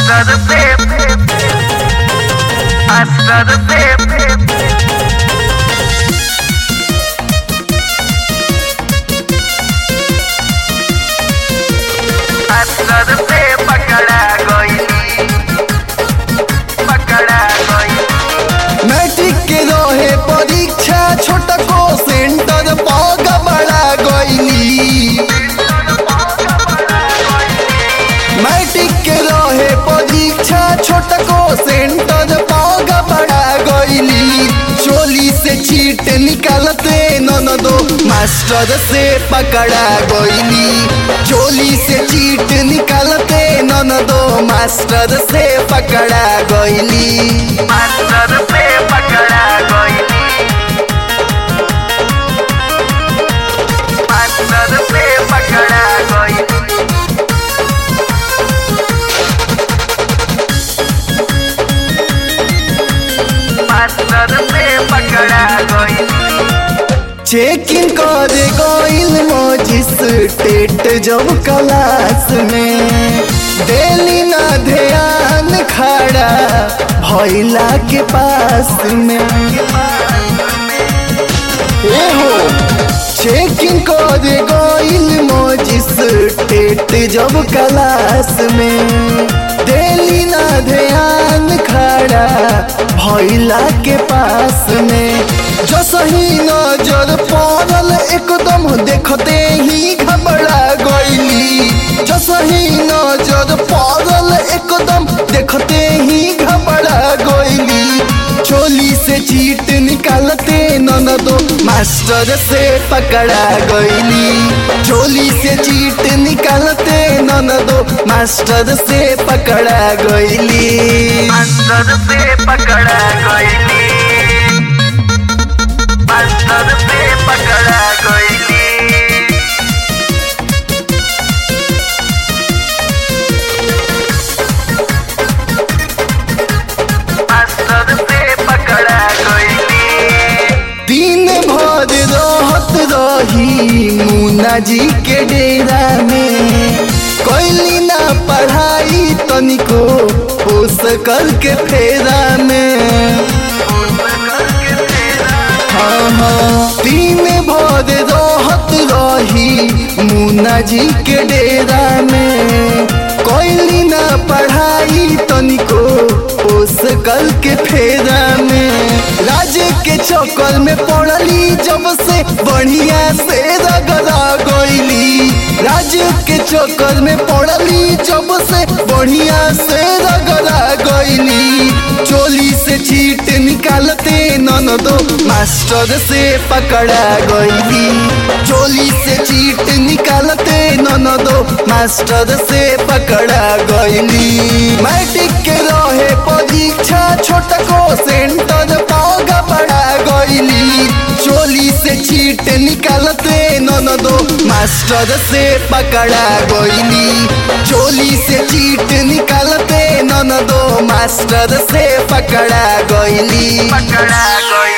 Master the pep. Master the pep. Master the pep. पकड़ा गई पकड़ा गई मैट्रिक के रहे परीक्षा छोटा को सेंटर पग बड़ा गईली मैट्रिक के रहे परीक्षा छोटा को सेंटर पग बड़ा गईली चोली से चीट निकालते नन दो मास्टर से पकड़ा गईली चोली से चीट निकालते नन दो मास्टर से पकड़ा गईली मास्टर पे पकड़ा गई मास्टर पे पकड़ा गई मास्टर पे पकड़ा गई चेकिंग कर गईल मजिस्ट्रेट जब क्लास में डेली ना ध्यान खड़ा भैला के पास में ए हो चेकिंग कर गईल मजिस्ट्रेट जब क्लास में डेली ना ध्यान खड़ा भैला के पास में जो सही नजर पड़ल एकदम देखते ही घबरा गईली जो सही नजर पड़ल एकदम देखते ही घबरा गईली चोली से चीट निकालते ननदो मास्टर से पकड़ा गईली चोली से चीट निकालते ननदो मास्टर से पकड़ा गईली मास्टर पे पकड़ा गई मास्टर पे पकड़ा गई मास्टर पे पकड़ा गई दिन भर रहत रही मुन्ना जी के डेरा में कैली ना पढ़ाई तनिको होश करके फेरा में हाँ हाँ दिन भर रहत रही मुन्ना जी के डेरा में कैली ना पढ़ाई तनिको होश करके फेरा में राज के चक्कर में पड़ली जब से बढ़िया से रगड़ा गईली राज के चक्कर में पड़ली जब से बढ़िया से रगड़ा गईली चोली से चीट निकालते ननदो मास्टर से पकड़ा गईली चोली से चीट निकालते ननदो मास्टर से पकड़ा गईली मैट्रिक के रहे परीक्षा छोटको सेंटर पाग बड़ा गईली चोली से चीट निकालते ननदो मास्टर से पकड़ा गईली चोली से चीट निकालते ननदो मास्टर से पकड़ा गईली पकड़ा गई